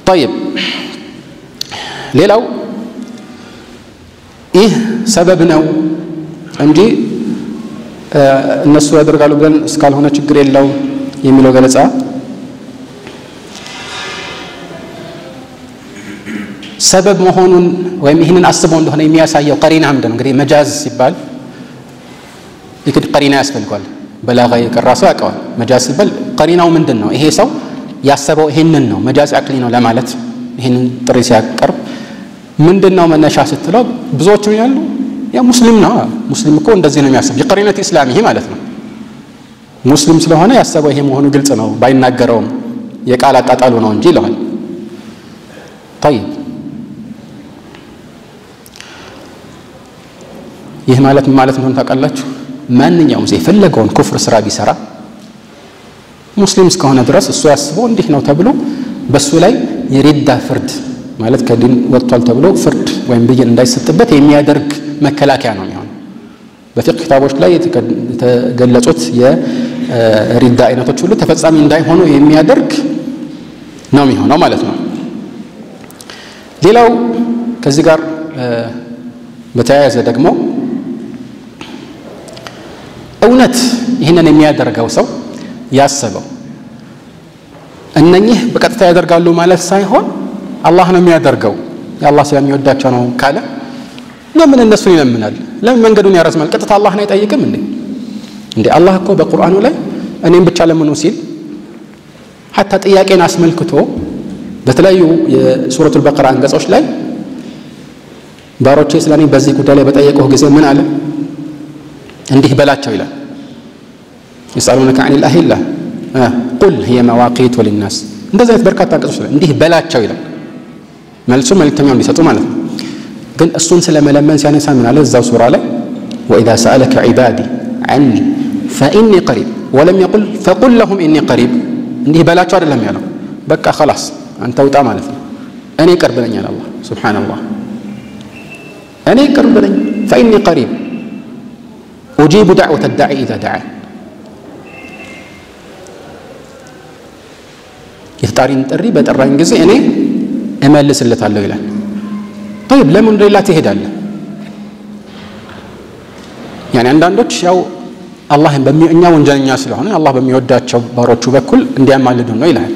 ጠይብ ሌላው ይህ ሰበብ ነው እንጂ እነሱ ያደርጋሉ ብለን እስካልሆነ ችግር የለው የሚለው ገለጻ ሰበብ መሆኑን ወይም ይህንን አስበው እንደሆነ የሚያሳየው ቀሪና ምንድን ነው? እንግዲህ መጃዝ ሲባል የግድ ቀሪና ያስፈልገዋል። በላጋ የቀራ ሰው ያውቀዋል። መጃዝ ሲባል ቀሪናው ምንድን ነው? ይሄ ሰው ያሰበው ይሄንን ነው፣ መጃዝ አቅሊ ነው ለማለት ይህንን ጥሪ ሲያቀርብ ምንድን ነው መነሻ ስትለው ብዙዎቹ ያሉ ያ ሙስሊም ነው። ሙስሊም እኮ እንደዚህ ነው የሚያስብ የቀሪነት ኢስላም ይሄ ማለት ነው። ሙስሊም ስለሆነ ያሰበው ይሄ መሆኑ ግልጽ ነው፣ ባይናገረውም የቃል አጣጣሉ ነው እንጂ ይለዋል። ጠይብ ይህ ማለት ምን ማለት እንደሆነ ታውቃላችሁ? ማንኛውም ሰው የፈለገውን ኩፍር ስራ ቢሰራ ሙስሊም እስከሆነ ድረስ እሱ ያስበው እንዲህ ነው ተብሎ በእሱ ላይ የሪዳ ፍርድ ማለት ከዲን ወጥቷል ተብሎ ፍርድ ወይም ብይን እንዳይሰጥበት የሚያደርግ መከላከያ ነው የሚሆነው። በፊቅህ ኪታቦች ላይ የተገለጹት የሪዳ አይነቶች ሁሉ ተፈጻሚ እንዳይሆኑ የሚያደርግ ነው የሚሆነው ማለት ነው። ሌላው ከዚህ ጋር በተያያዘ ደግሞ እውነት ይህንን የሚያደርገው ሰው ያሰበው እነኚህ በቀጥታ ያደርጋሉ ማለት ሳይሆን አላህ ነው የሚያደርገው የአላህ ስለሚወዳቸው ነው ካለ ለምን እነሱን ይለምናል? ለምን መንገዱን ያረዝማል? ቀጥታ አላህን አይጠይቅም እንዴ? እንዴ አላህ እኮ በቁርአኑ ላይ እኔም ብቻ ለምኑ ሲል ሐታ ጥያቄን አስመልክቶ በተለያዩ የሱረቱል በቀራ አንቀጾች ላይ ባሮቼ ስለ እኔ በዚህ ጉዳይ ላይ በጠየቁህ ጊዜ ምን አለ? እንዲህ በላቸው ይላል። የስአሉነከ አኒል አሂላ ቁል ሂየ መዋቂቱ ሊናስ እንደዚህ አይነት በርካታ አንቀጾች ላይ እንዲህ በላቸው ይላል። መልሱ መልእክተኛው እንዲሰጡ ማለት ነው። ግን እሱን ስለ መለመን ሲያነሳ ምን አለ እዛው ሱራ ላይ ወኢዛ ሰአለከ ዒባዲ ዐኒ ፈኢኒ ቀሪብ ወለም የቁል ፈቁል ለሁም ኢኒ ቀሪብ እንዲህ በላቸው አይደለም ያለው። በቃ ኸላስ አንተ ውጣ ማለት ነው። እኔ ቅርብ ነኝ አለ አላህ ሱብሓነላህ። እኔ ቅርብ ነኝ ፈኢኒ ቀሪብ ኡጂቡ ዳዕወተ ዳዒ ኢዛ ደዓን የተጣሪን ጥሪ በጠራኝ ጊዜ እኔ እመልስለታለሁ ይላል። ጠይብ ለምን ወደ ሌላ ትሄዳለህ? ያኔ አንዳንዶች ያው አላህ እኛ ወንጀለኛ ስለሆነ አላህ በሚወዳቸው ባሮቹ በኩል እንዲያማልዱ ነው ይላል።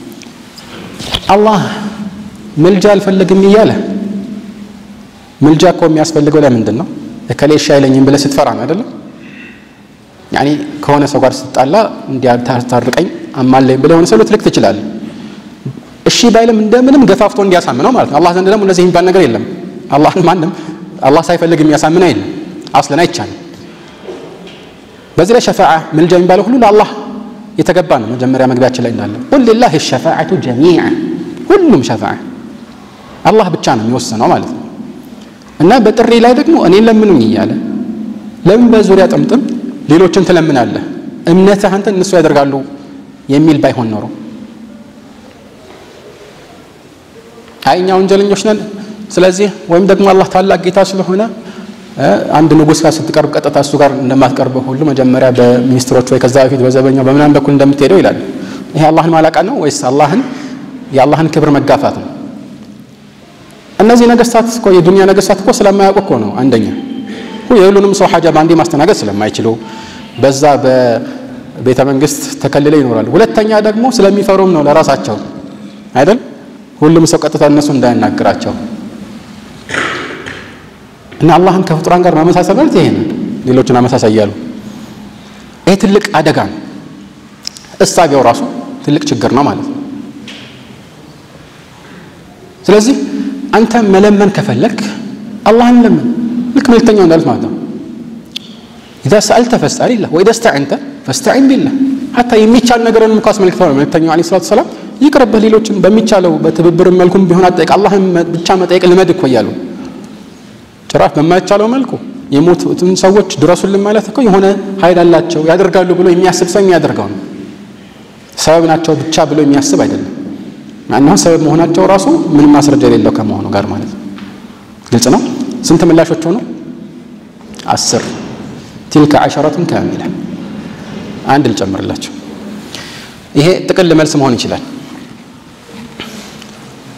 አላህ ምልጃ አልፈልግም እያለ ምልጃ እኮ የሚያስፈልገው ለምንድን ነው? እከሌ እሺ አይለኝም ብለህ ስትፈራ ነው አይደለም? ያኔ ከሆነ ሰው ጋር ስትጣላ እንዲያታርቀኝ አማለኝ ብለህ የሆነ ሰው ልትልክ ትችላለህ። እሺ ባይልም እንደምንም ገፋፍቶ እንዲያሳምነው ማለት ነው። አላህ ዘንድ ደግሞ እንደዚህ የሚባል ነገር የለም። አላህን ማንም አላህ ሳይፈልግ የሚያሳምነው የለም። አስለን አይቻልም። በዚህ ላይ ሸፋዓ ምልጃ የሚባለው ሁሉ ለአላህ የተገባ ነው። መጀመሪያ መግቢያችን ላይ እንዳለ ቁል ሊላሂ ሸፋዓቱ ጀሚዓ ሁሉም ሸፋዓ አላህ ብቻ ነው የሚወስነው ማለት ነው። እና በጥሪ ላይ ደግሞ እኔን ለምኑኝ እያለ ለምን በዙሪያ ጥምጥም ሌሎችን ትለምናለህ? እምነትህ አንተ እነሱ ያደርጋሉ የሚል ባይሆን ኖሮ አይ እኛ ወንጀለኞች ነን፣ ስለዚህ ወይም ደግሞ አላህ ታላቅ ጌታ ስለሆነ አንድ ንጉሥ ጋር ስትቀርብ ቀጥታ እሱ ጋር እንደማትቀርበው ሁሉ መጀመሪያ በሚኒስትሮች ወይ ከዛ በፊት በዘበኛው በምናምን በኩል እንደምትሄደው ይላል። ይሄ አላህን ማላቃ ነው ወይስ አላህን የአላህን ክብር መጋፋት ነው? እነዚህ ነገስታት እኮ የዱንያ ነገስታት እኮ ስለማያውቁ እኮ ነው። አንደኛ የሁሉንም ሰው ሐጃ በአንዴ ማስተናገድ ስለማይችሉ በዛ በቤተ መንግስት ተከልለው ይኖራሉ። ሁለተኛ ደግሞ ስለሚፈሩም ነው ለራሳቸው አይደል? ሁሉም ሰው ቀጥታ እነሱ እንዳያናግራቸው እና አላህን ከፍጡራን ጋር ማመሳሰል ማለት ይሄ ነው። ሌሎችን አመሳሳይ እያሉ ይሄ ትልቅ አደጋ ነው። እሳቤው ራሱ ትልቅ ችግር ነው ማለት ነው። ስለዚህ አንተ መለመን ከፈለግ አላህን ለምን ልክ መልክተኛው እንዳሉት ማለት ነው። ኢዛ ሰአልተ ፈስአሊላህ ወኢዛ ስተዐንተ ፈስተዒን ቢላህ ሐታ የሚቻል ነገርን እንኳ አስመልክተው ነው መልክተኛው ዓለይሂ ሰላቱ ወሰላም ይቅርብህ፣ ሌሎችን በሚቻለው በትብብርም መልኩም ቢሆን አጠይቅ፣ አላህን ብቻ መጠየቅ ልመድ እኮ እያሉ ጭራሽ በማይቻለው መልኩ የሞቱትን ሰዎች ድረሱልን ማለት እኮ የሆነ ኃይል አላቸው ያደርጋሉ ብሎ የሚያስብ ሰው የሚያደርገው ነው። ሰበብ ናቸው ብቻ ብሎ የሚያስብ አይደለም። ማንኛውም ሰበብ መሆናቸው ራሱ ምንም ማስረጃ የሌለው ከመሆኑ ጋር ማለት ነው። ግልጽ ነው። ስንት ምላሾች ሆኑ? አስር ቲልከ ዐሸረቱን ካሚላ። አንድ ልጨምርላቸው። ይሄ ጥቅል መልስ መሆን ይችላል።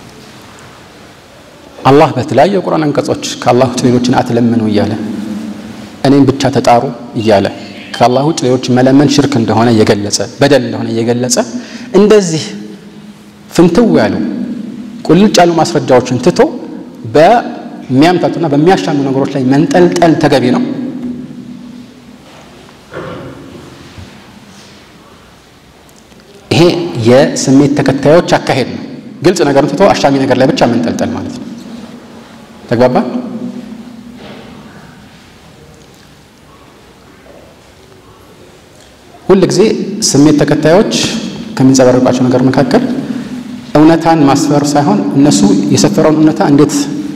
አላህ በተለያዩ የቁርአን አንቀጾች ከአላህ ውጭ ሌሎችን አትለምኑ እያለ እኔም ብቻ ተጣሩ እያለ ከአላህ ውጭ ሌሎች መለመን ሽርክ እንደሆነ እየገለጸ በደል እንደሆነ እየገለጸ እንደዚህ ፍንትው ያሉ ቁልጭ ያሉ ማስረጃዎችን ትቶ በሚያምታቱና በሚያሻሙ ነገሮች ላይ መንጠልጠል ተገቢ ነው። ይሄ የስሜት ተከታዮች አካሄድ ነው። ግልጽ ነገርን ትቶ አሻሚ ነገር ላይ ብቻ መንጠልጠል ማለት ነው። ተግባባ? ሁል ጊዜ ስሜት ተከታዮች ከሚንጸባረቋቸው ነገር መካከል እውነታን ማስፈር ሳይሆን እነሱ የሰፈረውን እውነታ እንዴት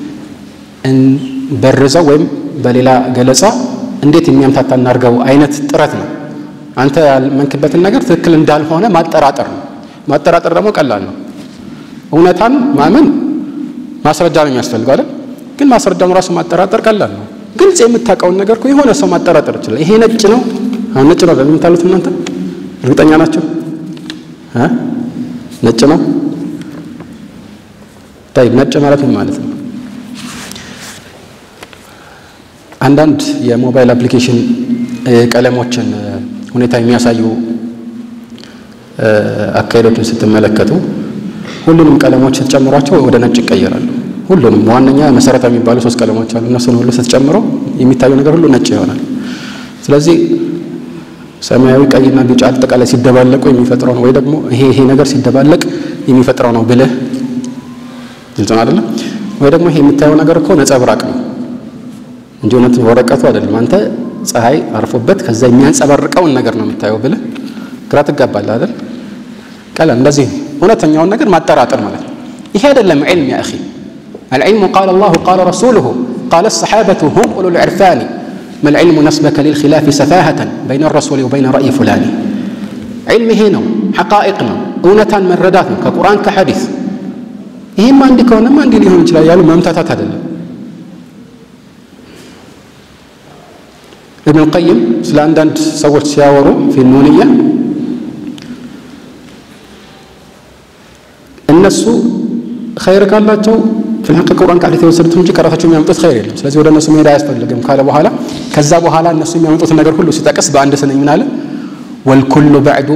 በርዘው ወይም በሌላ ገለጻ እንዴት የሚያምታታ እናድርገው አይነት ጥረት ነው። አንተ ያልመንክበትን ነገር ትክክል እንዳልሆነ ማጠራጠር ነው። ማጠራጠር ደግሞ ቀላል ነው። እውነታን ማመን ማስረጃ ነው የሚያስፈልገው አይደል? ግን ማስረጃውን ራሱ ማጠራጠር ቀላል ነው። ግልጽ የምታውቀውን ነገር እኮ የሆነ ሰው ማጠራጠር ይችላል። ይሄ ነጭ ነው፣ አሁን ነጭ ነው ለምታሉት እናንተ እርግጠኛ ናቸው? ነጭ ነው ታይ ነጭ ማለት ምን ማለት ነው? አንዳንድ የሞባይል አፕሊኬሽን ቀለሞችን ሁኔታ የሚያሳዩ አካሄዶችን ስትመለከቱ ሁሉንም ቀለሞች ስትጨምሯቸው ወደ ነጭ ይቀየራሉ። ሁሉንም ዋነኛ መሰረታዊ የሚባሉ ሶስት ቀለሞች አሉ። እነሱን ሁሉ ስትጨምረው የሚታየው ነገር ሁሉ ነጭ ይሆናል። ስለዚህ ሰማያዊ፣ ቀይና ቢጫ አጠቃላይ ሲደባለቁ የሚፈጥረው ነው ወይ ደግሞ ይሄ ይሄ ነገር ሲደባለቅ የሚፈጥረው ነው ብልህ ግልጽ ነው አይደለም? ወይ ደግሞ ይሄ የምታየው ነገር እኮ ነጸብራቅ ነው እንጂ እውነት ወረቀቱ አይደለም። አንተ ፀሐይ አርፎበት ከዛ የሚያንጸባርቀውን ነገር ነው የምታየው ብልህ ግራ ትጋባለህ አይደል? ቀለም እንደዚህ እውነተኛውን ነገር ማጠራጠር ማለት ነው። ይሄ አይደለም ዒልም ያ አኺ العلم قال الله قال رسوله قال الصحابة هم أولو العرفان ما العلم نسبك للخلاف سفاهة بين الرسول وبين رأي فلان علم هنا حقائقنا እውነታን መረዳት ነው ከቁርአን ከሐዲስ ይህም አንድ ከሆነማ እንዲህ ሊሆን ይችላል ያሉ መምታታት አይደለም ኢብኑ ልቀይም ስለ አንዳንድ ሰዎች ሲያወሩ ፊ ኑንያ እነሱ ኸይር ካላቸው ፊልሐቅ ቁርአን ከሐዲስ የወሰዱትን እንጂ ከራሳቸው የሚያመጡት ኸይር የለም ስለዚህ ወደ እነሱ መሄድ አያስፈልግም ካለ በኋላ ከዛ በኋላ እነሱ የሚያመጡትን ነገር ሁሉ ሲጠቅስ በአንድ ስንኝ ምን አለ ወልኩሉ ባዕዱ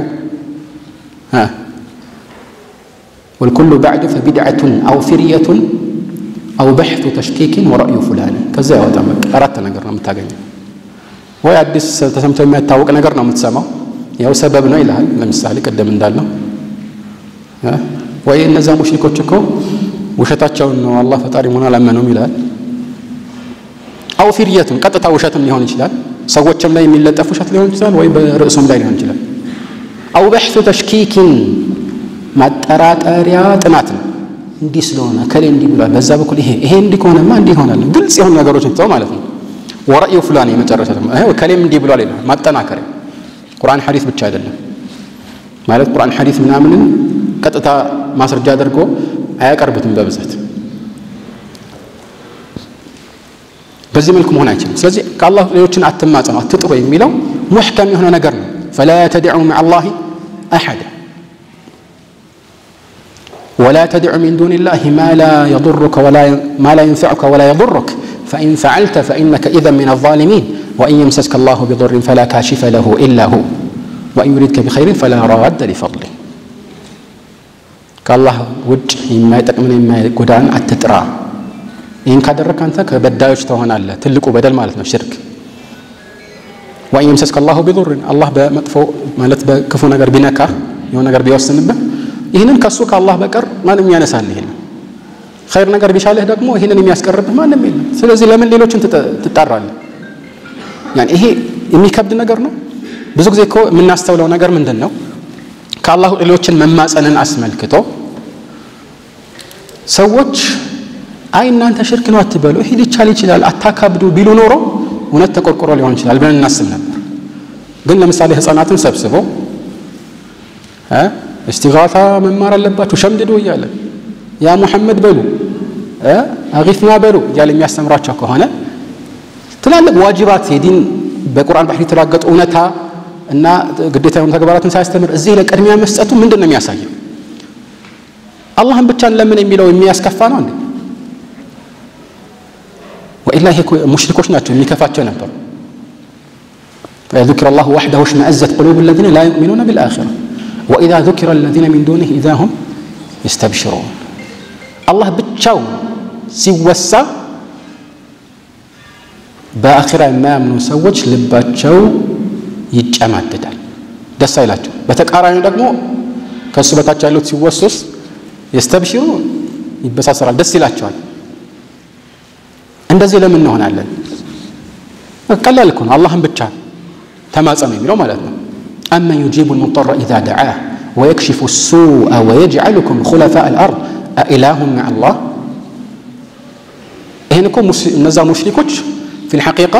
والكل بعد فبدعة أو فرية أو بحث تشكيك ورأي فلان ከዛ ያወጣ በቃ አራት ነገር ነው የምታገኘው ወይ አዲስ ተሰምቶ የሚያታወቅ ነገር ነው የምትሰማው ያው ሰበብ ነው ይልሃል ለምሳሌ ቅድም እንዳልነው ወይ እነዛ ሙሽሪኮች እኮ ውሸታቸውን ነው አላህ ፈጣሪ መሆን አላመኑም ይልሃል አው ፊርየቱን ቀጥታ ውሸትም ሊሆን ይችላል ሰዎችም ላይ የሚለጠፍ ውሸት ሊሆን ይችላል ወይ በርዕሱም ላይ ሊሆን ይችላል አው በሕቱ ተሽኪኪን ማጠራጠሪያ ጥናት ነው እንዲህ ስለሆነ ከሌ እንዲህ ብሏል በዛ በኩል ይሄ ይሄ እንዲህ ከሆነማ እንዲህ ይሆናል ግልጽ የሆኑ ነገሮችን ትተው ማለት ነው ወረእዩ ፍላን የመጨረሻ ደግሞ ከሌም እንዲህ ብሏል ይላል ማጠናከሪያ ቁርአን ሐዲስ ብቻ አይደለም ማለት ቁርአን ሐዲስ ምናምንን ቀጥታ ማስረጃ አድርጎ አያቀርቡትም በብዛት በዚህ መልኩ መሆን አይችልም ስለዚህ ከአላህ ሌሎችን አትማጸኑ አትጥሩ የሚለው ሙሕከም የሆነ ነገር ነው ፈላ ተድዑ መዓ አላህ አሐዳ ولا تدع من دون الله ما لا يضرك ولا ما لا ينفعك ولا يضرك فإن فعلت فإنك إذا من الظالمين وإن يمسسك الله بضر فلا كاشف له إلا هو وإن يريدك بخير فلا راد لفضله كالله وجه ما يتقمن ما يقدان أتترى إن كدرك أنت كبدايش تهون الله تلقوا بدل مالتنا الشرك وإن يمسسك الله بضر الله بمطفو مالت بكفو نجر بنكا يوم نجر بيوسن به ይህንን ከሱ ከአላህ በቀር ማንም ያነሳልህ የለም ኸይር ነገር ቢሻልህ ደግሞ ይህንን የሚያስቀርብህ ማንም የለም ስለዚህ ለምን ሌሎችን ትጣራለህ ያን ይሄ የሚከብድ ነገር ነው ብዙ ጊዜ እኮ የምናስተውለው ነገር ምንድን ነው ከአላህ ሌሎችን መማፀንን አስመልክቶ ሰዎች አይ እናንተ ሽርክ ነው አትበሉ ይሄ ሊቻል ይችላል አታካብዱ ቢሉ ኖሮ እውነት ተቆርቆሮ ሊሆን ይችላል ብለን እናስብ ነበር ግን ለምሳሌ ህፃናትን ሰብስበው እስቲጋታ መማር አለባችሁ ሸምድዶ እያለ ያ ሙሐመድ በሉ አጊፍና በሉ እያለ የሚያስተምራቸው ከሆነ ትላልቅ ዋጅባት የዲን በቁርአን ባህሪ የተራገጡ እውነታ እና ግዴታ የሆኑ ተግባራትን ሳያስተምር እዚህ ለቅድሚያ መስጠቱ ምንድን ነው የሚያሳየው አላህን ብቻን ለምን የሚለው የሚያስከፋ ነው እንዴ በነገር ላይ ሙሽሪኮች ናቸው የሚከፋቸው ነበሩ فإذا ذكر الله وحده اشمأزت قلوب الذين لا يؤمنون بالآخرة وإذا ذكر الذين من دونه إذا هم يستبشرون الله ብቻው ሲወሳ በአኺራ የማያምኑ ሰዎች ልባቸው ይጨማደዳል፣ ደስ አይላቸው። በተቃራኒው ደግሞ ከእሱ በታች ያሉት ሲወሱስ የስተብሽሩ ይበሳሰራል፣ ደስ ይላቸዋል። እንደዚህ ለምን እንሆናለን? ቀላል እኮ ነው። አላህን ብቻ ተማጸኑ የሚለው ማለት ነው። አመን ዩጂቡ ልሙጠረ ኢዛ ደዓህ ወየክሽፉ ሱአ ወየጅዓሉኩም ኩለፋء አልአርድ አኢላሁም መዓ አላህ። ይህን እኮ እነዛ ሙሽሪኮች ፊል ሐቂቃ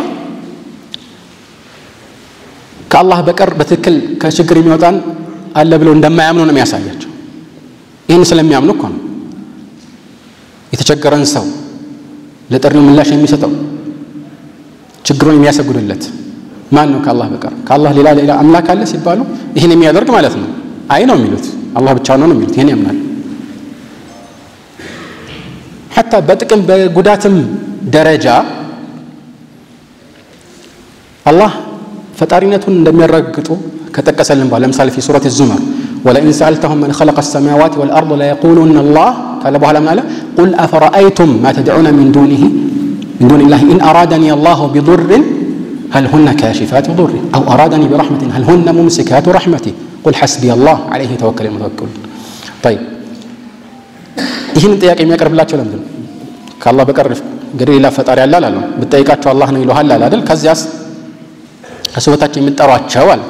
ከአላህ በቀር በትክክል ከችግር የሚወጣን አለ ብለው እንደማያምኑ ነው የሚያሳያቸው። ይህን ስለሚያምኑ እኮ ነው የተቸገረን ሰው ለጥሪው ምላሽ የሚሰጠው ችግሩን የሚያሰጉድለት ማን ነው ከአላህ በቀር? ከአላህ ሌላ ሌላ አምላክ አለ ሲባሉ ይህን የሚያደርግ ማለት ነው። አይ ነው የሚሉት አላህ ብቻ ነው ነው የሚሉት። ይህን ያምናል። ሐታ በጥቅም በጉዳትም ደረጃ አላህ ፈጣሪነቱን እንደሚያረጋግጡ ከጠቀሰልን በኋላ ለምሳሌ ፊ ሱረት ዙመር ወለኢን ሰአልተሁም መን ኸለቀ ሰማዋት ወልአርድ ለየቁሉነ አላህ ካለ በኋላ ምን አለ? ቁል አፈረአይቱም ማ ተድዑነ ሚን ዱኒህ ሚን ዱኒላህ ኢን አራደኒ አላሁ ቢዱርን هل هن كاشفات ضره أو أرادني برحمة هل هن ممسكات رحمتي قل حسبي الله عليه يتوكل المتوكلون طيب ይህን ጥያቄ የሚያቀርብላቸው ለምንድን ነው? ከአላህ በቀር እንግዲህ ሌላ ፈጣሪ አለ አላለም። ብትጠይቃቸው አላህ ነው ይለሃል አለ አይደል? ከዚያስ ከሱ በታች የሚጠሯቸው አለ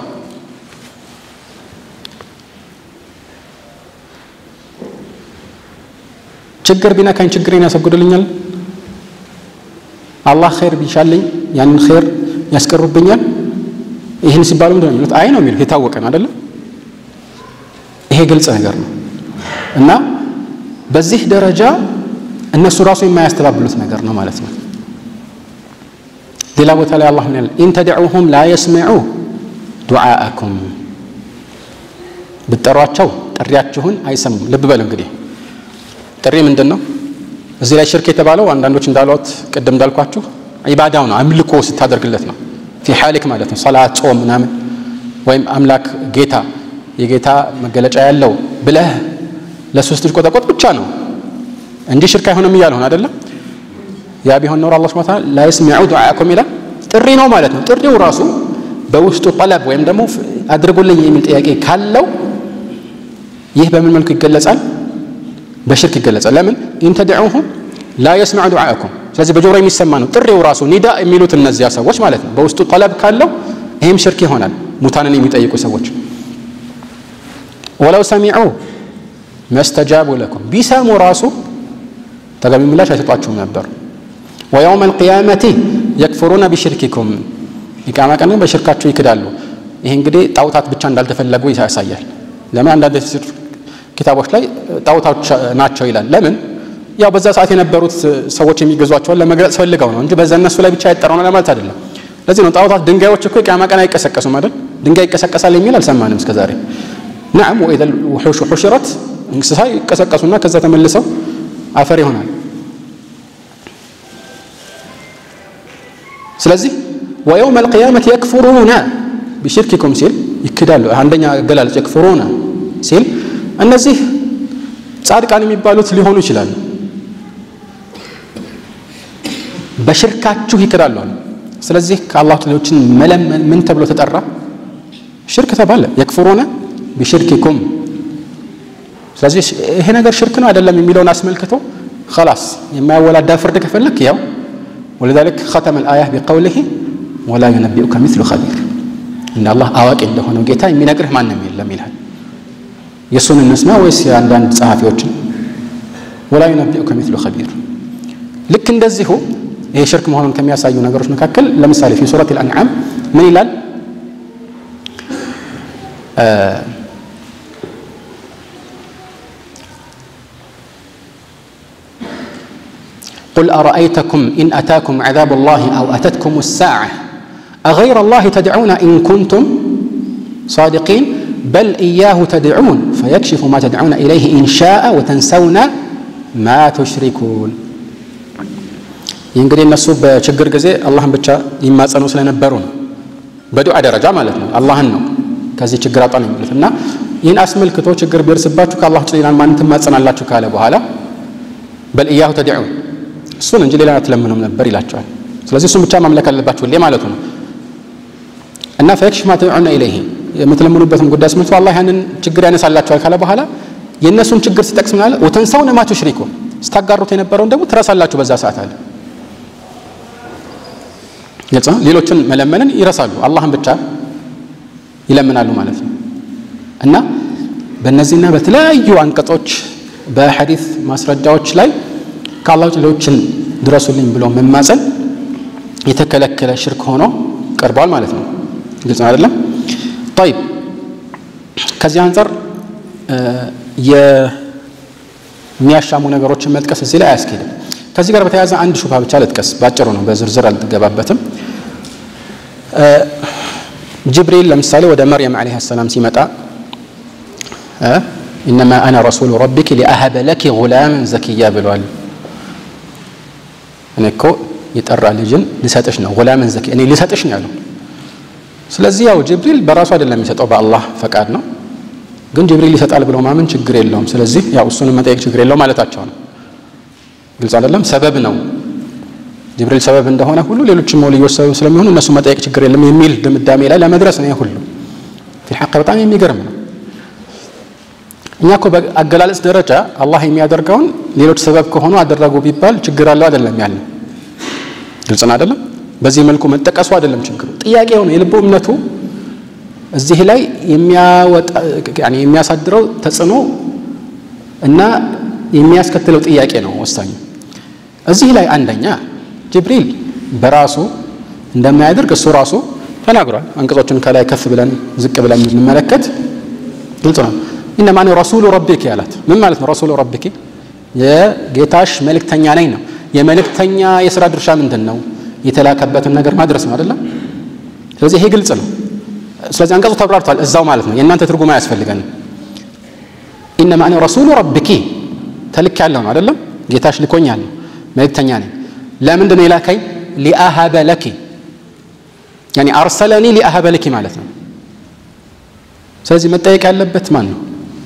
ችግር ቢነካኝ ችግሬን ያስወግዱልኛል። አላህ ኸይር ቢሻልኝ ያንን ኸይር ያስቀሩብኛል። ይህን ሲባሉ ምንድን ነው የሚሉት? አይ ነው የሚሉት። የታወቀ ነው አይደለም? ይሄ ግልጽ ነገር ነው እና በዚህ ደረጃ እነሱ ራሱ የማያስተባብሉት ነገር ነው ማለት ነው። ሌላ ቦታ ላይ አላህ ምን ያለ ኢን ተድዑሁም ላ የስሚዑ ዱዓአኩም ብትጠሯቸው ጥሪያችሁን አይሰሙም። ልብ በል እንግዲህ ጥሪ ምንድን ነው? እዚህ ላይ ሽርክ የተባለው አንዳንዶች እንዳሏት ቅድም እንዳልኳችሁ ዒባዳው ነው፣ አምልኮ ስታደርግለት ነው። ፊ ሓሊክ ማለት ነው። ሰላት፣ ጾም ምናምን ወይም አምላክ ጌታ የጌታ መገለጫ ያለው ብለህ ለሶስት ልጅ ቆጠቆጥ ብቻ ነው እንጂ ሽርክ አይሆንም እያልሆን አይደለም። ያ ቢሆን ኖሮ አላህ ሱብሓነሁ ወተዓላ ላ የስሚዑ ዱዓአኩም ይላል። ጥሪ ነው ማለት ነው። ጥሪው ራሱ በውስጡ ጠለብ ወይም ደግሞ አድርጉልኝ የሚል ጥያቄ ካለው ይህ በምን መልኩ ይገለጻል? በሽርክ ይገለጻል። ለምን ኢን ተድዑሁም ላ የስሚዑ ዱዓአኩም። ስለዚህ በጆሮ የሚሰማ ነው ጥሪው ራሱ ኒዳ የሚሉት እነዚያ ሰዎች ማለት ነው። በውስጡ ጠለብ ካለው ይህም ሽርክ ይሆናል። ሙታንን የሚጠይቁ ሰዎች ወለው ሰሚዑ መስተጃቡ ለኩም ቢሰሙ ራሱ ተገቢ ምላሽ አይሰጧችሁም ነበር። ወየውም አልቅያመቲ የክፍሩነ ቢሽርኪኩም የቂያማ ቀን በሽርካቸው ይክዳሉ። ይህ እንግዲህ ጣውታት ብቻ እንዳልተፈለጉ ያሳያል። ለምን አንዳንድ ኪታቦች ላይ ጣውታዎች ናቸው ይላል። ለምን ያው በዛ ሰዓት የነበሩት ሰዎች የሚገዟቸውን ለመግለጽ ፈልገው ነው እንጂ በዛ እነሱ ላይ ብቻ ያጠረው ነው ለማለት አይደለም። ለዚህ ነው ጣውታት ድንጋዮች እኮ የቂያማ ቀን አይቀሰቀሱም አይደል? ድንጋይ ይቀሰቀሳል የሚል አልሰማንም እስከዛሬ። ነዓም ወኢዘ ውሑሹ ሑሽረት እንስሳ ይቀሰቀሱና ከዛ ተመልሰው አፈር ይሆናል። ስለዚህ ወየውም አልቅያመት የክፍሩነ ቢሽርኪኩም ሲል ይክዳሉ። አንደኛ አገላለጽ የክፍሩነ ሲል እነዚህ ጻድቃን የሚባሉት ሊሆኑ ይችላሉ። በሽርካችሁ ይክዳሉ አሉ። ስለዚህ ከአላህ ጥሪዎችን መለመን ምን ተብሎ ተጠራ? ሽርክ ተባለ። የክፍሩነ ቢሽርኪኩም ስለዚህ ይሄ ነገር ሽርክ ነው አይደለም የሚለውን አስመልክቶ خلاص የማያወላዳ ፍርድ ከፈለክ ያው ولذلك ختم الآية بقوله ولا ينبئك مثل خبير إن الله አዋቂ እንደሆነው ጌታ የሚነግርህ ማንም የለም ይላል። የእሱን እንስማ ወይስ የአንዳንድ ጸሐፊዎችን? ولا ينبئك مثل خبير ልክ እንደዚሁ ይሄ ሽርክ መሆኑን ከሚያሳዩ ነገሮች መካከል ለምሳሌ في سورة الأنعام ምን ይላል? قل أرأيتكم إن أتاكم عذاب الله أو أتتكم الساعة أغير الله تدعون إن كنتم صادقين بل إياه تدعون فيكشف ما تدعون إليه إن شاء وتنسون ما تشركون ይህ እንግዲህ እነሱ በችግር ጊዜ አላህን ብቻ ይማጸኑ ስለነበሩ ነው። በዱዓ ደረጃ ማለት ነው። አላህን ነው ከዚህ ችግር አውጣን የሚሉት እና ይህን አስመልክቶ ችግር ቢደርስባችሁ ከአላህ ውጭ ሌላን ማንን ትማጸናላችሁ ካለ በኋላ በል እያሁ ተድዑን እሱን እንጂ ሌላ አትለምኑም ነበር ይላቸዋል። ስለዚህ እሱን ብቻ ማምለክ አለባችሁ ሁሌ ማለቱ ነው እና ፈየክሽፍ ማ ተድዑነ ኢለይህ የምትለምኑበትን ጉዳይ አስመልክቶ አላህ ያንን ችግር ያነሳላችኋል ካለ በኋላ የእነሱን ችግር ሲጠቅስ ምናለ ወተንሰውነ ማ ቱሽሪኩን ስታጋሩት የነበረውን ደግሞ ትረሳላችሁ በዛ ሰዓት አለ። ግልጽ ነው። ሌሎችን መለመንን ይረሳሉ፣ አላህን ብቻ ይለምናሉ ማለት ነው እና በእነዚህና በተለያዩ አንቀጾች በሐዲስ ማስረጃዎች ላይ ከአላህ ውጭ ሌሎችን ድረሱልኝ ብሎ መማፀን የተከለከለ ሽርክ ሆኖ ቀርቧል ማለት ነው። ግልጽ ነው አይደለም? ጠይብ ከዚህ አንጻር የሚያሻሙ ነገሮችን መጥቀስ እዚህ ላይ አያስኬድም። ከዚህ ጋር በተያያዘ አንድ ሹብሃ ብቻ ልጥቀስ፣ ባጭሩ ነው፣ በዝርዝር አልገባበትም። ጅብሪል ለምሳሌ ወደ መርየም ዓለይሃ ሰላም ሲመጣ ኢነማ አነ ረሱሉ ረቢኪ ሊአሀበ ለኪ ጉላምን ዘኪያ ብሏል። እኔ እኮ የጠራ ልጅን ልሰጥሽ ነው፣ ጉላምን ዘኪያ እኔ ልሰጥሽ ነው ያለው። ስለዚህ ያው ጅብሪል በራሱ አይደለም የሚሰጠው በአላህ ፈቃድ ነው። ግን ጅብሪል ይሰጣል ብሎ ማመን ችግር የለውም። ስለዚህ ያው እሱንም መጠየቅ ችግር የለውም ማለታቸው ነው። ግልጽ አይደለም። ሰበብ ነው ጅብሪል ሰበብ እንደሆነ ሁሉ ሌሎችም ወልዮች ሰበብ ስለሚሆኑ እነሱ መጠየቅ ችግር የለም የሚል ድምዳሜ ላይ ለመድረስ ነው። ሁሉ ፊል ሐቅ በጣም የሚገርም ነው። እኛ እኮ በአገላለጽ ደረጃ አላህ የሚያደርገውን ሌሎች ሰበብ ከሆኑ አደረጉ ቢባል ችግር አለው አይደለም ያለ ግልጽ ነው አይደለም። በዚህ መልኩ መጠቀሱ አይደለም ችግሩ። ጥያቄው ነው የልቡ እምነቱ እዚህ ላይ የሚያሳድረው ተጽዕኖ እና የሚያስከትለው ጥያቄ ነው ወሳኙ። እዚህ ላይ አንደኛ ጅብሪል በራሱ እንደማያደርግ እሱ ራሱ ተናግሯል። አንቀጾችን ከላይ ከፍ ብለን ዝቅ ብለን የምንመለከት ግልጽ ነው። ኢነማ እኔ ረሱሉ ረቢኪ ያላት ምን ማለት ነው? ረሱሉ ረቢኪ የጌታሽ መልእክተኛ ነኝ ነው። የመልእክተኛ የስራ ድርሻ ምንድን ነው? የተላከበትን ነገር ማድረስ ነው አይደለም? ስለዚህ ይሄ ግልጽ ነው። ስለዚህ አንቀጹ ተብራርቷል እዛው ማለት ነው። የእናንተ ትርጉም አያስፈልገንም። ኢነማ እኔ ረሱሉ ረቢኪ ተልክ ያለው ነው አይደለም? ጌታሽ ልኮኛል ነው መልእክተኛ ነኝ። ለምንድን ነው የላከኝ? ሊአሀበ ለኪ ያኒ አርሰለኒ ሊአሀበ ለኪ ማለት ነው። ስለዚህ መጠየቅ ያለበት ማን ነው?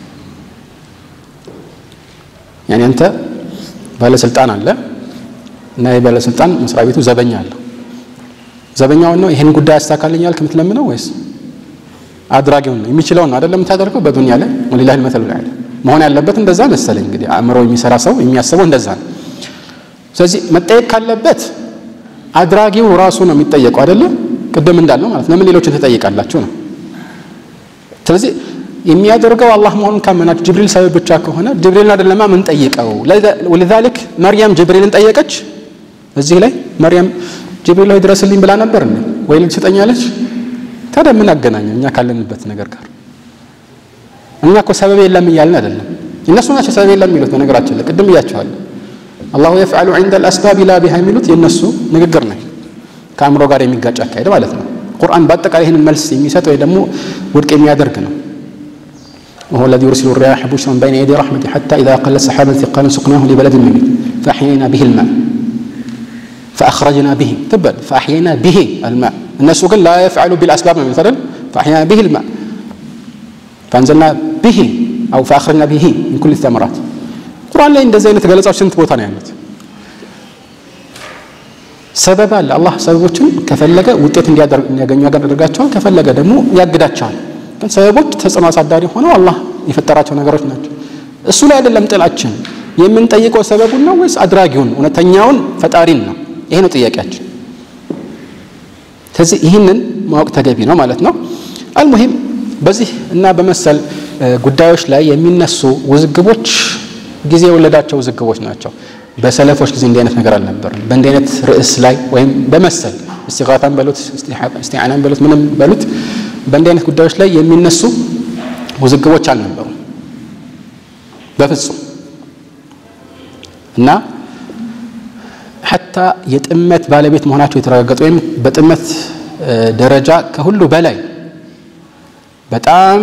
ያኒ አንተ ባለስልጣን አለ እና የባለስልጣን መስሪያ ቤቱ ዘበኛ አለው። ዘበኛውን ነው ይህን ጉዳይ ያስተካክልኛል ከምትለምነው ወይስ አድራጊውን ነው? የሚችለውን ነው አይደለም የምታደርገው በዱንያ ላይ ወሊላሂል መሰሉል አዕላ መሆን ያለበት እንደዛ መሰለኝ። እንግዲህ አእምሮ የሚሰራ ሰው የሚያስበው እንደዛ ነው። ስለዚህ መጠየቅ ካለበት አድራጊው ራሱ ነው የሚጠየቀው አይደለም። ቅድም እንዳልነው ማለት ለምን ሌሎችን ትጠይቃላችሁ ነው። ስለዚህ የሚያደርገው አላህ መሆኑን ካመናችሁ ጅብሪል ሰበብ ብቻ ከሆነ ጅብሪልን አይደለማ ምን ጠይቀው። ወለዛሊክ መርያም ጅብሪልን ጠየቀች። እዚህ ላይ መርያም ጅብሪል ሆይ ድረስልኝ ብላ ነበር እንዴ ወይ ልጅ ትሰጠኛለች? ታዲያ ምን አገናኘው እኛ ካለንበት ነገር ጋር? እኛ እኮ ሰበብ የለም እያልን አይደለም። እነሱ ናቸው ሰበብ የለም የሚሉት። በነገራችን ላይ ቅድም እያቸዋለሁ አላሁ የፍዓሉ ዒንደ አልአስባብ ላ ቢሃ የሚሉት የእነሱ ንግግር ነው። ከአእምሮ ጋር የሚጋጭ አካሄድ ማለት ነው። ቁርአን በአጠቃላይ ይህንን መልስ የሚሰጥ ወይ ደግሞ ውድቅ የሚያደርግ ነው። وهو الذي يرسل الرياح بشرا بين يدي رحمته حتى إذا أقلت سحابا ثقالا سقناه لبلد ميت فأحيينا به الماء فأخرجنا به تبا فأحيينا به الماء الناس قال لا يفعل بالأسباب مثلا فأحيينا به الماء فأنزلنا به أو فأخرجنا به من كل الثمرات ቁርአን ላይ እንደዚህ አይነት ገለጻዎች ስንት ቦታ ነው ያሉት? ሰበብ አለ። አላህ ሰበቦችን ከፈለገ ውጤት እንዲያገኙ ያደርጋቸዋል፣ ከፈለገ ደግሞ ያግዳቸዋል። ግን ሰበቦች ተጽዕኖ አሳዳሪ ሆነው አላህ የፈጠራቸው ነገሮች ናቸው። እሱ ላይ አይደለም ጥላችን። የምንጠይቀው ሰበቡን ነው ወይስ አድራጊውን እውነተኛውን ፈጣሪን ነው? ይሄ ነው ጥያቄያችን። ስለዚህ ይህንን ማወቅ ተገቢ ነው ማለት ነው። አልሙሂም በዚህ እና በመሰል ጉዳዮች ላይ የሚነሱ ውዝግቦች ጊዜ የወለዳቸው ውዝግቦች ናቸው። በሰለፎች ጊዜ እንዲህ አይነት ነገር አልነበርም። በእንዲህ አይነት ርዕስ ላይ ወይም በመሰል እስቲጋታን በሉት እስቲዓናን በሉት ምንም በሉት በእንዲህ አይነት ጉዳዮች ላይ የሚነሱ ውዝግቦች አልነበሩም በፍጹም እና ሐታ የጥመት ባለቤት መሆናቸው የተረጋገጡ ወይም በጥመት ደረጃ ከሁሉ በላይ በጣም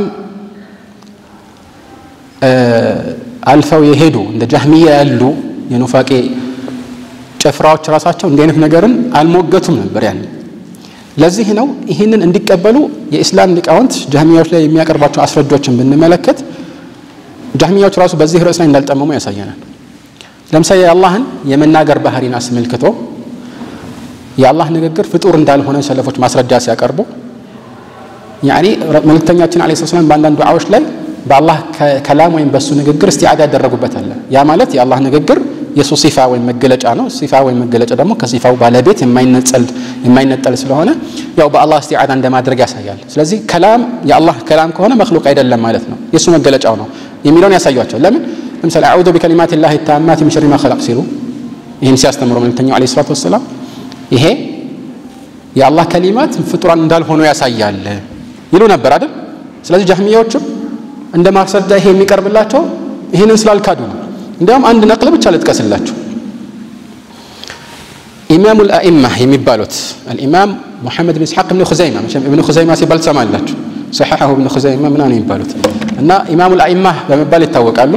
አልፈው የሄዱ እንደ ጃህሚያ ያሉ የኑፋቄ ጭፍራዎች ራሳቸው እንዲህ አይነት ነገርን አልሞገቱም ነበር ያን ለዚህ ነው ይህንን እንዲቀበሉ የኢስላም ሊቃውንት ጃህሚያዎች ላይ የሚያቀርቧቸው አስረጆችን ብንመለከት ጃህሚያዎች ራሱ በዚህ ርዕስ ላይ እንዳልጠመሙ ያሳየናል ለምሳሌ የአላህን የመናገር ባህሪን አስመልክቶ የአላህ ንግግር ፍጡር እንዳልሆነ ሰለፎች ማስረጃ ሲያቀርቡ ያኒ መልእክተኛችን አለ ሰላም በአንዳንድ ዱዓዎች ላይ በአላህ ከላም ወይም በእሱ ንግግር እስቲዓዳ ያደረጉበት አለ ያ ማለት የአላህ ንግግር የእሱ ሲፋ ወይም መገለጫ ነው ሲፋ ወይም መገለጫ ደግሞ ከሲፋው ባለቤት የማይነጠል ስለሆነ ያው በአላህ እስቲዓዳ እንደማድረግ ያሳያል ስለዚህ ከላም የአላህ ከላም ከሆነ መክሉቅ አይደለም ማለት ነው የእሱ መገለጫው ነው የሚለውን ያሳያቸው ለምን ለምሳሌ አዑዙ ቢከሊማት ላህ ታማት ሚን ሸሪ ማ ኸለቅ ሲሉ ይህን ሲያስተምሩ መልእክተኛው አለ ሰላት ወሰላም ይሄ የአላህ ከሊማት ፍጡራን እንዳልሆኑ ያሳያል ይሉ ነበር አይደል ስለዚህ ጃህሚያዎችም እንደ ማስረጃ ይሄ የሚቀርብላቸው ይህንን ስላልካዱ ነው እንዲያውም አንድ ነቅል ብቻ ልጥቀስላችሁ ኢማሙ ልአኢማ የሚባሉት አልኢማም ሙሐመድ ብን እስሐቅ ብን ኹዘይማ መቼም እብን ኹዘይማ ሲባል ትሰማላችሁ ሰሐሐሁ እብን ኹዘይማ ምናምን የሚባሉት እና ኢማሙ ልአኢማ በመባል ይታወቃሉ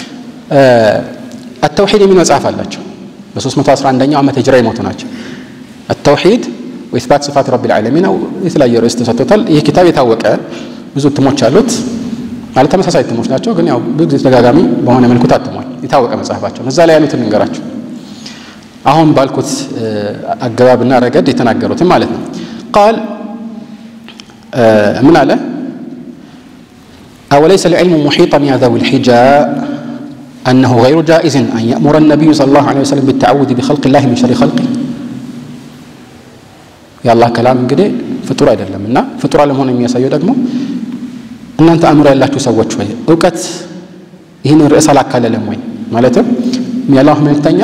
አተውሒድ የሚል መጽሐፍ አላቸው በ311ኛው ዓመት ሂጅራ የሞቱ ናቸው አተውሒድ ወኢስባት ስፋት ረቢ ልዓለሚን የተለያየ ርዕስ ተሰጥቶታል ይህ ኪታብ የታወቀ ብዙ እትሞች አሉት ማለት ተመሳሳይ እትሞች ናቸው ግን ያው ብዙ ጊዜ ተደጋጋሚ በሆነ መልኩ ታትሟል የታወቀ መጽሐፋቸው እዛ ላይ ያሉትን እንገራቸው አሁን ባልኩት አገባብና ረገድ የተናገሩትን ማለት ነው ቃል ምን አለ أوليس العلم محيطا يا ذوي الحجاء أنه غير جائز أن يأمر النبي صلى الله عليه وسلم بالتعوذ بخلق الله من شر خلقه የአላህ ከላም እንግዲህ ፍጡር አይደለም እና ፍጡር አለመሆን የሚያሳየው ደግሞ እናንተ አእምሮ ያላችሁ ሰዎች ወይ እውቀት ይህን ርዕስ አላካለለም ወይ ማለትም የአላህ መልክተኛ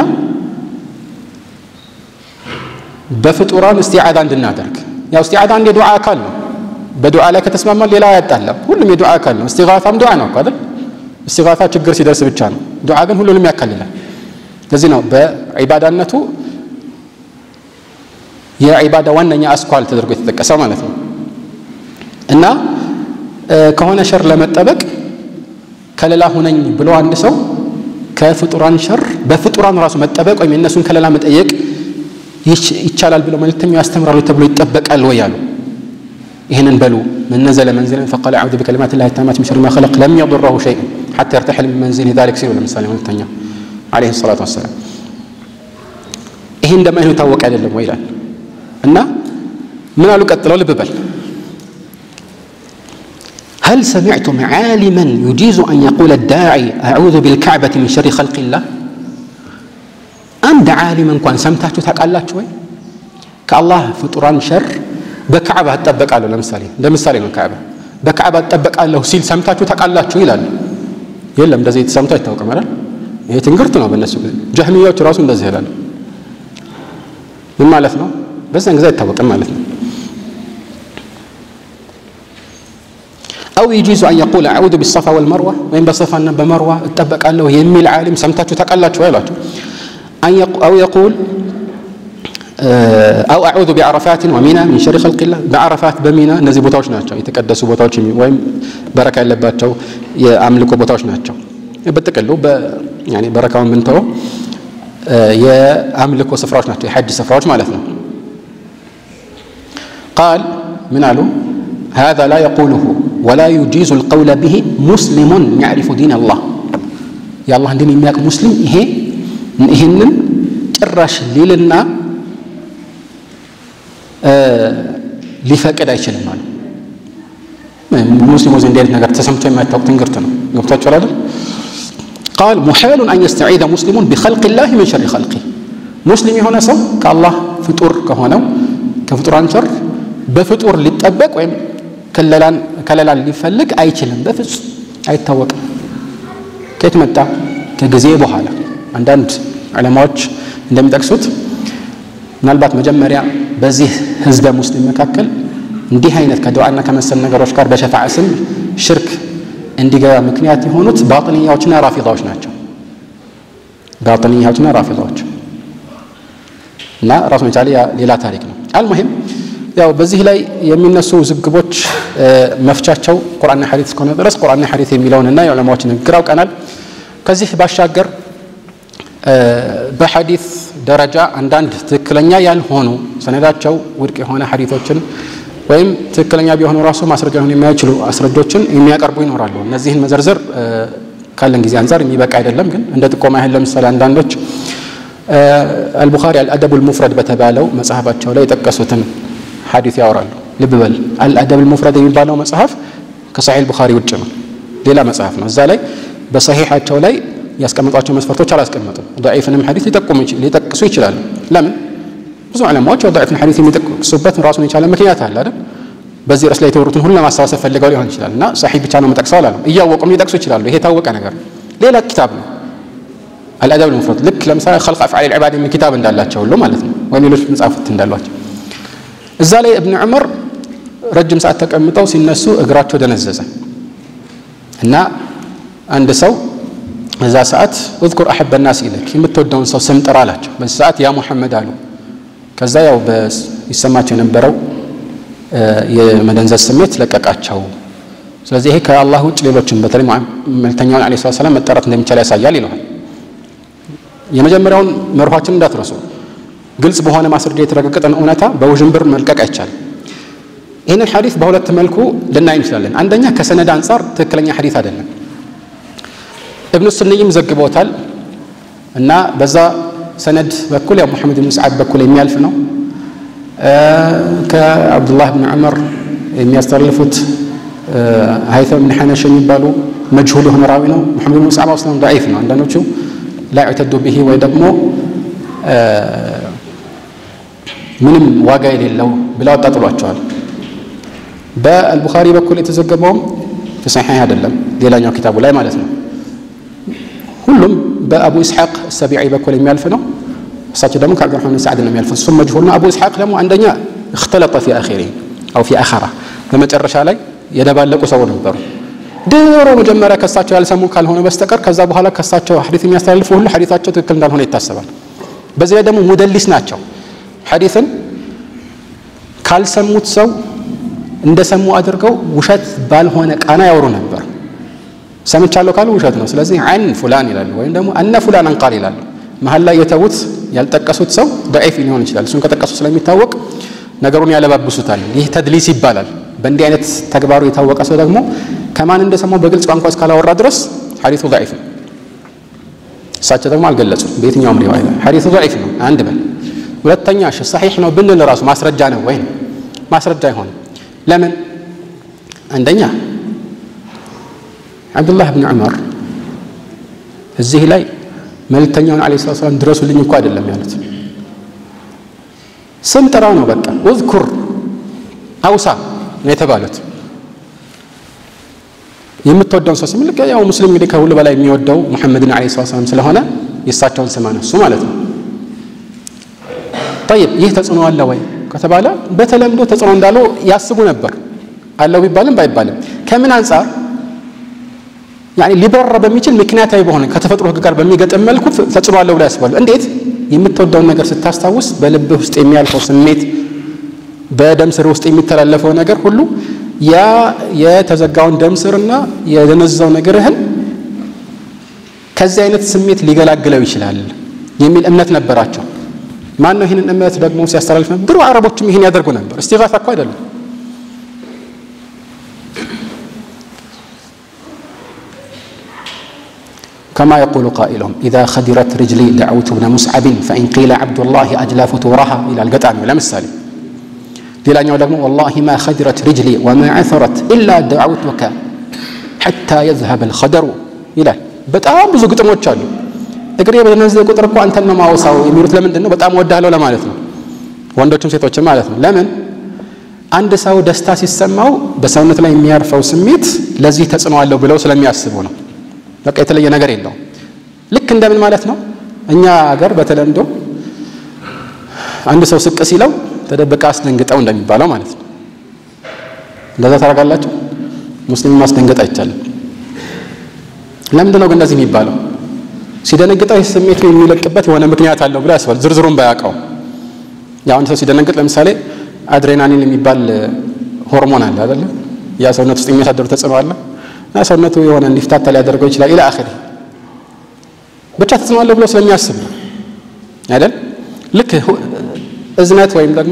በፍጡራን እስቲዓዳ እንድናደርግ ያው እስቲዓዳ አንድ የዱዓ አካል ነው በዱዓ ላይ ከተስማማን ሌላ አያጣለም ሁሉም የዱዓ አካል ነው እስቲጋታም ዱዓ ነው አይደል እስቲጋታ ችግር ሲደርስ ብቻ ነው ዱዓ ግን ሁሉንም ያካልላል ለዚህ ነው በዒባዳነቱ የዒባዳ ዋነኛ አስኳል ተደርጎ የተጠቀሰው ማለት ነው እና ከሆነ ሸር ለመጠበቅ ከለላ ሁነኝ ብሎ አንድ ሰው ከፍጡራን ሸር በፍጡራን ራሱ መጠበቅ ወይም የእነሱን ከለላ መጠየቅ ይቻላል ብለው መልእክተኛው ያስተምራሉ ተብሎ ይጠበቃል ወይ አሉ ይህንን በሉ من نزل منزلا فقال أعوذ بكلمات الله التامات من شر ما خلق لم يضره شيء حتى يرتحل من منزله ذلك سيروا لمثال መልእክተኛው عليه الصلاة والسلام ይሄ እንደማይሆን ታወቀ አይደለም ወይ ይላል እና ምን አሉ ቀጥለው ልብ በል هل سمعتم عالما يجيز أن يقول الداعي أعوذ بالكعبة من شر خلق الله አንድ ዓሊም እንኳን ሰምታችሁ ታውቃላችሁ ወይ ከአላህ ፍጡራን ሸር በካዕባ እጠበቃለሁ ለምሳሌ እንደ ምሳሌ ነው ካዕባ በካዕባ እጠበቃለሁ ሲል ሰምታችሁ ታውቃላችሁ ይላሉ የለም እንደዚህ የተሰምቶ አይታወቅም አይደል ይሄ ትንግርት ነው በእነሱ ጊዜ ጀህሚያዎች ራሱ እንደዚህ ይላሉ ምን ማለት ነው በዛን ጊዜ አይታወቅም ማለት ነው أو يجوز أن يقول أعوذ بالصفا والمروة وين بصفا بمروة اتبق له يمي العالم سمتاتو تقلاتو ويلاتو أن يق... أو يقول أو أعوذ بعرفات ومنى من شر خلق الله بعرفات بمنى እነዚህ ቦታዎች ናቸው የተቀደሱ ቦታዎች ወይም በረካ ያለባቸው የአምልኮ ቦታዎች ናቸው በጥቅሉ ያኔ በረካውን ብንተወው የአምልኮ ስፍራዎች ናቸው የሐጅ ስፍራዎች ማለት ነው ቃል ምን አሉ هذا لا يقوله ولا يجيز القول به مسلم يعرف دين الله يا الله دين የሚያውቅ ሙስሊም ይሄ ይህንን ጭራሽ ሊልና ሊፈቅድ አይችልም አሉ ሙስሊሞች እንዲህ አይነት ነገር ተሰምቶ የማይታወቅ ትንግርት ነው ገብቷችኋል አይደል ቃል ሙሐሉን አን የስተዒደ ሙስሊሙን ቢኸልቅ ላህ ምን ሸሪ ኸልቂ ሙስሊም የሆነ ሰው ከአላህ ፍጡር ከሆነው ከፍጡራን ሸር በፍጡር ሊጠበቅ ወይም ከለላን ሊፈልግ አይችልም በፍጹም አይታወቅም ከየት መጣ ከጊዜ በኋላ አንዳንድ ዕለማዎች እንደሚጠቅሱት ምናልባት መጀመሪያ በዚህ ህዝበ ሙስሊም መካከል እንዲህ አይነት ከዱዓና ከመሰል ነገሮች ጋር በሸፋዓ ስም ሽርክ እንዲገባ ምክንያት የሆኑት ባጥንያዎችና ራፊዳዎች ናቸው ባጥንያዎችና ራፊዳዎች እና ራሱን የቻለ ሌላ ታሪክ ነው አልሙሂም ያው በዚህ ላይ የሚነሱ ውዝግቦች መፍቻቸው ቁርአንና ሐዲስ እስከሆነ ድረስ ቁርአንና ሐዲስ የሚለውንና የዑለማዎች ንግግር አውቀናል ከዚህ ባሻገር በሐዲስ ደረጃ አንዳንድ ትክክለኛ ያልሆኑ ሰነዳቸው ውድቅ የሆነ ሐዲቶችን ወይም ትክክለኛ ቢሆኑ ራሱ ማስረጃ ሊሆኑ የማይችሉ አስረጆችን የሚያቀርቡ ይኖራሉ። እነዚህን መዘርዘር ካለን ጊዜ አንጻር የሚበቃ አይደለም። ግን እንደ ጥቆማ ያህል ለምሳሌ አንዳንዶች አልቡኻሪ አልአደቡል ሙፍረድ በተባለው መጽሐፋቸው ላይ የጠቀሱትን ሐዲስ ያወራሉ። ልብ በል አልአደቡል ሙፍረድ የሚባለው መጽሐፍ ከሰሒህ ቡኻሪ ውጭ ነው፣ ሌላ መጽሐፍ ነው። እዛ ላይ በሰሒሓቸው ላይ ያስቀመጧቸው መስፈርቶች አላስቀመጡም። ضعيፍንም ሐዲስ ሊጠቅሱ ይችላሉ። ለምን? ብዙ ዑለማዎች ضعيፍን ሐዲስ የሚጠቅሱበት ራሱን የቻለ ምክንያት አለ አይደል? በዚህ ርዕስ ላይ የተወሩትን ሁሉ ለማሰባሰብ ፈልገው ሊሆን ይችላል እና ሰሒህ ብቻ ነው የምጠቅሰው አላለም። እያወቁም ሊጠቅሱ ይችላሉ። ይሄ የታወቀ ነገር ሌላ ኪታብ ነው አልአደብ ልሙፍረድ ልክ ለምሳሌ ኸልቅ አፍዓል ልዕባድ የሚል ኪታብ እንዳላቸው ሁሉ ማለት ነው፣ ወይም ሌሎች መጽሐፍት እንዳሏቸው እዛ ላይ እብን ዑመር ረጅም ሰዓት ተቀምጠው ሲነሱ እግራቸው ደነዘዘ እና አንድ ሰው በዛ ሰዓት እዝኩር አሕበ ናስ ኢለክ የምትወደውን ሰው ስም ጥራ አላቸው። በዚህ ሰዓት ያ ሙሐመድ አሉ። ከዛ ያው ይሰማቸው የነበረው የመደንዘዝ ስሜት ለቀቃቸው። ስለዚህ ይሄ ከአላህ ውጭ ሌሎችን በተለይ መልክተኛውን ዓለይሂ ሰላም መጠራት እንደሚቻል ያሳያል ይለዋል። የመጀመሪያውን መርኋችን እንዳትረሱ። ግልጽ በሆነ ማስረጃ የተረጋገጠን እውነታ በውዥንብር መልቀቅ አይቻልም። ይህንን ሐዲስ በሁለት መልኩ ልናይ እንችላለን። አንደኛ ከሰነድ አንጻር ትክክለኛ ሐዲስ አይደለም። እብኑ ስንይም ዘግቦታል እና በዛ ሰነድ በኩል ያው ሙሐመድ ብን ሰዓድ በኩል የሚያልፍ ነው። ከአብዱላህ ብን ዑመር የሚያስተላልፉት ሀይተም ብን ሐነሽ የሚባሉ መጅሁል የሆነ ራዊ ነው። ሙሐመድ ብን ሰዓድ አስለም ضعيፍ ነው። አንዳንዶቹ ላ ዩዕተዱ ብሂ ወይ ደግሞ ምንም ዋጋ የሌለው ብለው አጣጥሏቸዋል። በአልቡኻሪ በኩል የተዘገበውም ፊሰሒህ አይደለም፣ ሌላኛው ኪታቡ ላይ ማለት ነው። ሁሉም በአቡ ኢስሐቅ ሰቢዒ በኩል የሚያልፍ ነው። እሳቸው ደግሞ ከአብዱራህማን ብን ሰዓድ ነው የሚያልፉት። እሱም መጅሁል ነው። አቡ ኢስሐቅ ደግሞ አንደኛ እክተለጠ ፊ አኺሪ አው ፊ አኸራ በመጨረሻ ላይ የደባለቁ ሰው ነበሩ። ድሮ መጀመሪያ ከሳቸው ያልሰሙ ካልሆነ በስተቀር ከዛ በኋላ ከሳቸው ሐዲስ የሚያስተላልፉ ሁሉ ሐዲሳቸው ትክክል እንዳልሆነ ይታሰባል። በዚህ ላይ ደግሞ ሙደሊስ ናቸው። ሐዲስን ካልሰሙት ሰው እንደሰሙ አድርገው ውሸት ባልሆነ ቃና ያወሩ ነበር። ሰምቻለሁ ካሉ ውሸት ነው። ስለዚህ አን ፉላን ይላሉ፣ ወይም ደግሞ አነ ፉላን አንቃል ይላሉ። መሀል ላይ የተዉት ያልጠቀሱት ሰው ደዒፍ ሊሆን ይችላል። እሱን ከጠቀሱ ስለሚታወቅ ነገሩን ያለባብሱታል። ይህ ተድሊስ ይባላል። በእንዲህ አይነት ተግባሩ የታወቀ ሰው ደግሞ ከማን እንደሰማው በግልጽ ቋንቋ እስካላወራ ድረስ ሐዲሱ ደዒፍ ነው። እሳቸው ደግሞ አልገለጹም። በየትኛውም ሪዋያ ላይ ሐዲሱ ደዒፍ ነው አንድ በል። ሁለተኛ እሺ ሰሒሕ ነው ብንል ራሱ ማስረጃ ነው ወይ? ማስረጃ አይሆንም። ለምን? አንደኛ አብዱላህ ብን ዑመር እዚህ ላይ መልእክተኛውን ዓለይሂ ሰላቱ ወሰላም ድረሱልኝ እኮ አይደለም ያሉት፣ ስም ጥራ ነው በቃ ውዝኩር አውሳ ነው የተባሉት። የምትወደውን ሰው ስም ልክ ያው ሙስሊም እንግዲህ ከሁሉ በላይ የሚወደው ሙሐመድን ዓለይሂ ሰላቱ ወሰላም ስለሆነ የእሳቸውን ስም አነሱ ማለት ነው። ጠይብ ይህ ተጽዕኖ አለ ወይ ከተባለ በተለምዶ ተጽዕኖ እንዳለው ያስቡ ነበር። አለው ቢባልም ባይባልም ከምን አንጻር ያኔ ሊበረር በሚችል ምክንያታዊ በሆነ ከተፈጥሮ ሕግ ጋር በሚገጥም መልኩ ተጽዕኖ አለው ብለው ያስባሉ። እንዴት? የምትወደውን ነገር ስታስታውስ በልብህ ውስጥ የሚያልፈው ስሜት፣ በደም ስር ውስጥ የሚተላለፈው ነገር ሁሉ ያ የተዘጋውን ደም ስርና የደነዘዘው ነገርህን ከዚህ አይነት ስሜት ሊገላግለው ይችላል የሚል እምነት ነበራቸው። ማን ነው ይህንን እምነት ደግሞ ሲያስተላልፍ ነበር? ድሮ አረቦችም ይህን ያደርጉ ነበር። እስቲጋሳ እኮ አይደለም። ከማ የቁሉ ቃኢሉም ኢዛ ኸዲረት ርጅሊ ደዐውቱ ብነ ሙስዓብን ፈኢን ቂለ ዐብዱላሂ አጅላ ፍቱረሃ ይላል ገጣሚው። ለምሳሌ ሌላኛው ደግሞ ወላሂ ማ ኸዲረት ርጅሊ ወማ ዐሰረት ኢላ ደዐውቱከ ሐታ የዝሀበ ልኸደሩ ይላል። በጣም ብዙ ግጥሞች አሉ። እግሬ በደነዘዘ ቁጥር እኮ አንተን ነው ማወሳው የሚሉት ለምንድን ነው? በጣም ወዳለው ለማለት ነው። ወንዶችም ሴቶችም ማለት ነው። ለምን አንድ ሰው ደስታ ሲሰማው በሰውነት ላይ የሚያርፈው ስሜት ለዚህ ተጽዕኖ አለው ብለው ስለሚያስቡ ነው። በቃ የተለየ ነገር የለውም። ልክ እንደምን ማለት ነው? እኛ ሀገር በተለምዶ አንድ ሰው ስቅ ሲለው ተደብቃ አስደንግጠው እንደሚባለው ማለት ነው። እንደዛ ታደርጋላችሁ። ሙስሊም ማስደንገጥ አይቻልም። ለምንድን ነው ግን እንደዚህ የሚባለው? ሲደነግጠው ይህ ስሜቱ የሚለቅበት የሆነ ምክንያት አለው ብሎ ያስባል። ዝርዝሩን ባያውቀው ያው አንድ ሰው ሲደነግጥ ለምሳሌ አድሬናሊን የሚባል ሆርሞን አለ አይደለ? ያ ሰውነት ውስጥ የሚያሳድሩ ተጽዕኖ አለ እና ሰውነቱ የሆነ እንዲፍታታ ሊያደርገው ይችላል። ኢላ አኺሪ ብቻ ተጽዕኖ አለው ብሎ ስለሚያስብ ነው አይደል? ልክ እዝነት ወይም ደግሞ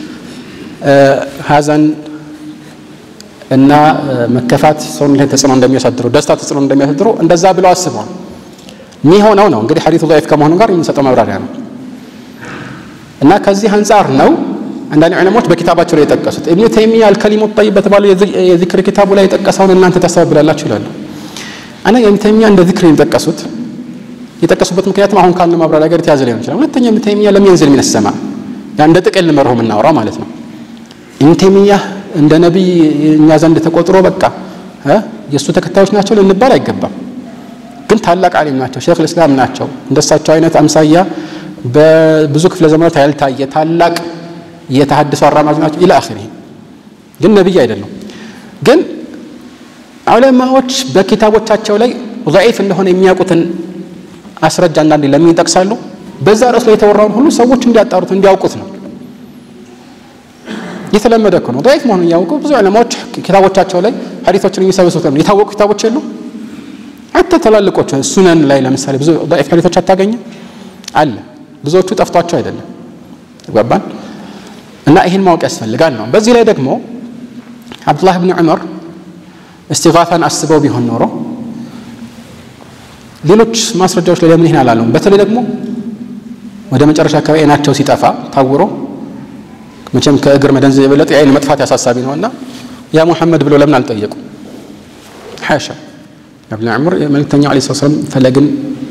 ሀዘን እና መከፋት ሰውን ላይ ተጽዕኖ እንደሚያሳድሩ ደስታ ተጽዕኖ እንደሚያሳድሩ እንደዛ ብለው አስበዋል። የሚሆነው ነው እንግዲህ ሐዲቱ ضعيف ከመሆኑ ጋር የምንሰጠው ማብራሪያ ነው እና ከዚህ አንጻር ነው አንዳንድ ዑለሞች በኪታባቸው ላይ የጠቀሱት ኢብኑ ተይሚያ አልከሊሙ ጠይብ በተባለው የዚክር ኪታቡ ላይ የጠቀሰውን እናንተ ታስተባብላላችሁ ይላሉ። እና ኢብኑ ተይሚያ እንደ ዚክር የጠቀሱት የጠቀሱበት ምክንያትም አሁን ካለው ማብራሪያ ጋር የተያዘ ሊሆን ይችላል። ሁለተኛ ኢብኑ ተይሚያ ለም የንዝል ሚነ ሰማ ያ እንደ ጥቅል መርሆ የምናወራው ማለት ነው። ኢብኑ ተይሚያ እንደ ነቢይ እኛ ዘንድ ተቆጥሮ በቃ የእሱ ተከታዮች ናቸው ልንባል አይገባም። ግን ታላቅ ዓሊም ናቸው፣ ሼክ ልእስላም ናቸው። እንደሳቸው አይነት አምሳያ በብዙ ክፍለ ዘመናት ያልታየ ታላቅ የተሐድሶ አራማጅ ናቸው። ኢላ አኺሪ ግን ነቢይ አይደለም። ግን ዑለማዎች በኪታቦቻቸው ላይ ضعيف እንደሆነ የሚያውቁትን አስረጃ አንዳንዴ ለምን ይጠቅሳሉ? በዛ ርዕስ ላይ የተወራውን ሁሉ ሰዎች እንዲያጣሩት እንዲያውቁት ነው። የተለመደ እኮ ነው። ضعيف መሆኑን እያወቁ ብዙ ዑለማዎች ኪታቦቻቸው ላይ ሐዲሶችን የሚሰበስቡት ነው። የታወቁ ኪታቦች የሉ አተ ትላልቆቹ ሱነን ላይ ለምሳሌ ብዙ ضعيف ሐዲሶች አታገኝም አለ። ብዙዎቹ ጠፍቷቸው አይደለም ገባን እና ይህን ማወቅ ያስፈልጋል ነው። በዚህ ላይ ደግሞ አብዱላህ ብን ዑመር እስቲጋታን አስበው ቢሆን ኖሮ ሌሎች ማስረጃዎች ላይ ለምን ይህን አላለውም? በተለይ ደግሞ ወደ መጨረሻ አካባቢ አይናቸው ሲጠፋ ታውሮ መቼም ከእግር መደንዘዝ የበለጠ የአይን መጥፋት ያሳሳቢ ነውና ያ ሙሐመድ ብሎ ለምን አልጠየቁ? ሓሻ እብን ዑመር የመልክተኛው ዓለይሂ ሰላም ፈለግን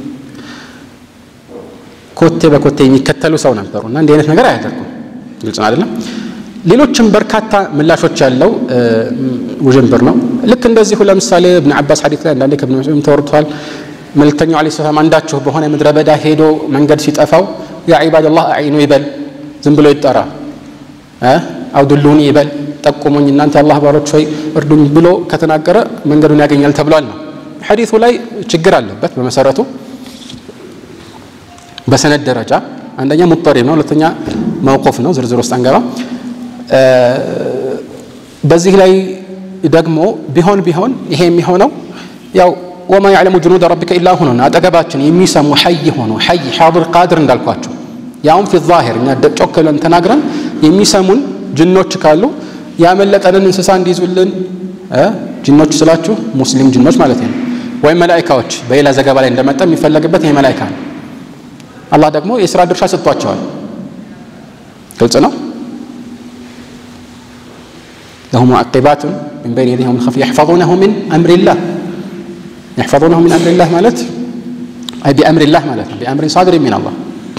ኮቴ በኮቴ የሚከተሉ ሰው ነበሩ እና እንዲህ አይነት ነገር አያደርጉም። ግልጽ ነው አይደለም? ሌሎችም በርካታ ምላሾች ያለው ውዥንብር ነው። ልክ እንደዚሁ ለምሳሌ እብን አባስ ሐዲት ላይ አንዳንዴ ከብን መስዑድ ተወርቷል። መልክተኛው ዓለይሂ ሰላም አንዳችሁ በሆነ ምድረ በዳ ሄዶ መንገድ ሲጠፋው ያ ዒባደላህ አዒኑ ይበል፣ ዝም ብሎ ይጠራ አውድሉኒ ይበል፣ ጠቁሙኝ እናንተ የአላህ ባሮች ሆይ እርዱኝ ብሎ ከተናገረ መንገዱን ያገኛል ተብሏል ነው። ሐዲቱ ላይ ችግር አለበት በመሰረቱ በሰነድ ደረጃ አንደኛ ሙጠሪብ ነው፣ ሁለተኛ መውቁፍ ነው። ዝርዝር ውስጥ አንገባ። በዚህ ላይ ደግሞ ቢሆን ቢሆን ይሄ የሚሆነው ያው ወማ ያዕለሙ ጅኑደ ረቢከ ኢላ ሁኖ አጠገባችን የሚሰሙ ሐይ ሆኖ ሐይ ሓድር ቃድር እንዳልኳቸው ያውም ፊ ዛሂር እኛ ጮክ ብለን ተናግረን የሚሰሙን ጅኖች ካሉ ያመለጠንን እንስሳ እንዲይዙልን ጅኖች ስላችሁ ሙስሊም ጅኖች ማለት ነው፣ ወይም መላኢካዎች በሌላ ዘገባ ላይ እንደመጣ የሚፈለግበት ይሄ መላኢካ ነው። አላህ ደግሞ የስራ ድርሻ ሰጥቷቸዋል። ግልጽ ነው። ለሁ ሙዓቂባቱን ሚን በይን የዲሂ ወሚን ኸልፊሂ የሕፈዙነሁ ሚን አምሪላህ የሕፈዙነሁ ሚን አምሪላህ ማለት አይ ቢአምሪላህ ማለት ነው። ቢአምሪን ሳድር ሚን አላህ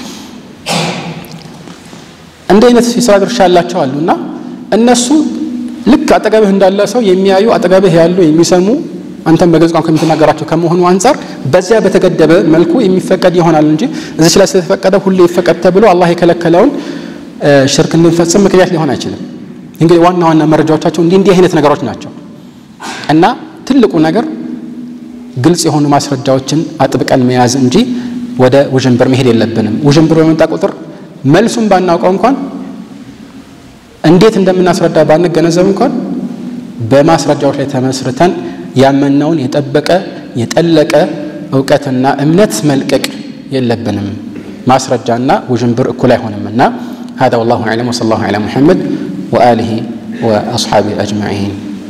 እንዲህ አይነት የስራ ድርሻ ያላቸው አሉ እና እነሱ ልክ አጠገብህ እንዳለ ሰው የሚያዩ አጠገብህ ያሉ የሚሰሙ አንተም በግልጽ ቋንቋ የምትናገራቸው ከመሆኑ አንጻር በዚያ በተገደበ መልኩ የሚፈቀድ ይሆናል እንጂ እዚች ላይ ስለተፈቀደ ሁሌ ይፈቀድ ተብሎ አላህ የከለከለውን ሽርክ እንድንፈጽም ምክንያት ሊሆን አይችልም። እንግዲህ ዋና ዋና መረጃዎቻቸው እንዲህ እንዲህ አይነት ነገሮች ናቸው እና ትልቁ ነገር ግልጽ የሆኑ ማስረጃዎችን አጥብቀን መያዝ እንጂ ወደ ውዥንብር መሄድ የለብንም። ውዥንብር በመጣ ቁጥር መልሱን ባናውቀው እንኳን እንዴት እንደምናስረዳ ባንገነዘብ እንኳን በማስረጃዎች ላይ ተመስርተን ያመነውን የጠበቀ የጠለቀ እውቀትና እምነት መልቀቅ የለብንም። ማስረጃና ውዥንብር እኩል አይሆንምና هذا والله أعلم وصلى الله على محمد وآله وأصحابه أجمعين